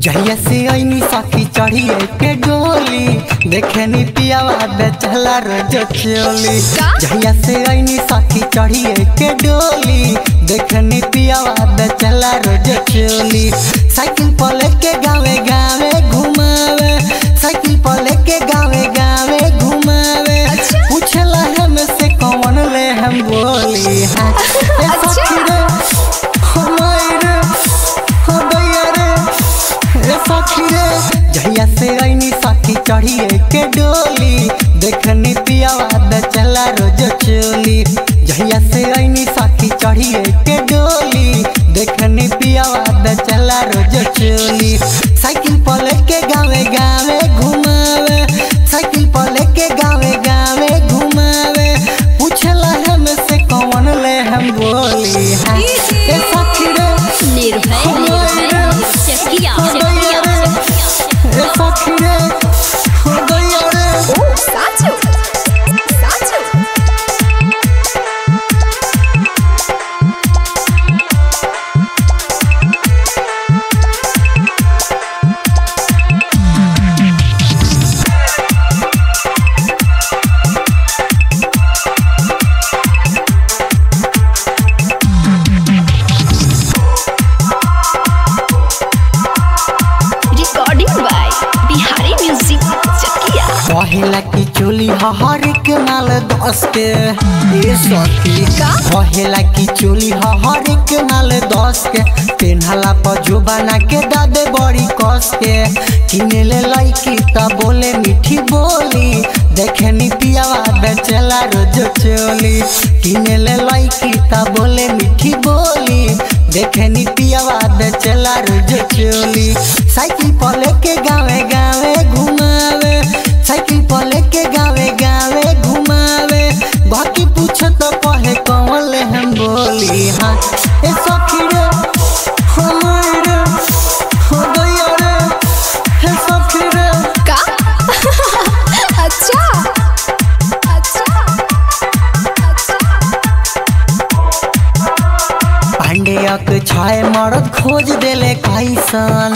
जहिया से ऐनी सखी चढ़िए के डोली देखे नी पियावा बेचला रोज चोली का? जहिया से ऐनी सखी चढ़िए के डोली देखे नी पियावा बेचला रोज चोली साइकिल पर लेके गावे गावे घुमावे साइकिल पर लेके गावे गावे घुमावे अच्छा। पूछला हम से कौन ले हम बोली हाँ ए अच्छा। सखी रे हमारे रे हो दैया रे ए सखी रे जहिया से ऐनी सखी चढ़िए के डोली देखनी पियावा द चला रोज चोली जहिया से ऐनी सखी चढ़िए के डोली देखनी पियावा द चला रोज चोली साइकिल पर लेके गावे गावे घुमावे साइकिल पर लेके गावे गावे घुमावे पूछला हम से कौन ले हम बोली हाँ ए सखी रे निर्भय निर्भय चकिया चकिया ए सखी रे हो दैया रे ओ साचो साचो recording by Bihari music Chakia कहेला की चोली हर के नाल दस के ए सखी का? कहेला की चोली हर के नाल दस के पेन्हला पर जुबाना के दादे बड़ी कस के किने ले लईकी ता बोले मीठी बोली देखे नी पियावा बेचला रोज चोली किने ले लईकी ता बोले मीठी बोली देखे नी पियावा बेचला रोज चोली साइकिल पर लेके गावे गावे घुमावे साइकिल पर लेके गावे गावे घुमावे बाकी पूछ तो कहे कौन ले हम बोली हाँ ए सखी रे हमारे हो गया रे हे सखी रे का अच्छा अच्छा अच्छा पांडेयक छाय मरद खोज देले कैसन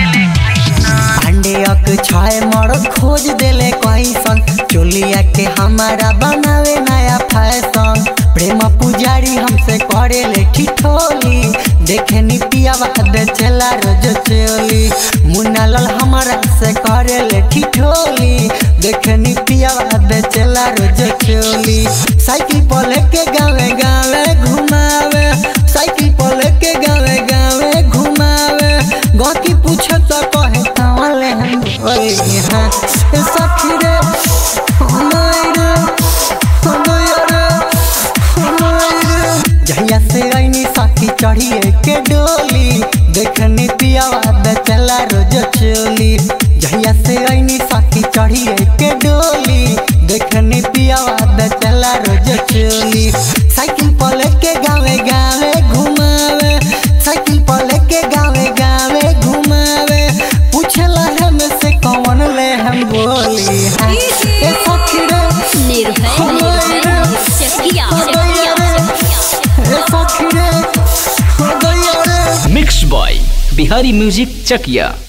पांडेयक छाय मरद खोज देले कैसन चोलिया के हमारा बनावे नया फैशन प्रेम पुजारी हमसे करे ले ठिठोली देखे नी पियावा दे चला रोज चोली मुन्ना लाल हमारा से करे ले ठिठोली देखे नी पियावा दे चला रोज चोली साइकिल पर लेके गावे गावे घुमावे साइकिल पर लेके गावे गावे घुमावे गति पूछे तो कहे कहाँ ले हम बोली हाँ ए सखी रे हमारे रे हमारे रे हमारे रे जहिया से ऐनी सखी चढ़िए के डोली देखनी पियावा द चला रोज चोली जहिया से ऐनी सखी चढ़िए के डोली देखनी पियावा द चला रोज चोली साइकिल पर लेके गावे गावे घुमावे साइकिल पर लेके गावे गावे घुमावे पूछला हम से कौन ले हम बोली हाँ ए सखी रे निर्भय निर्भय चकिया चकिया ए सखी रे हो गया रे mix by Bihari music Chakiya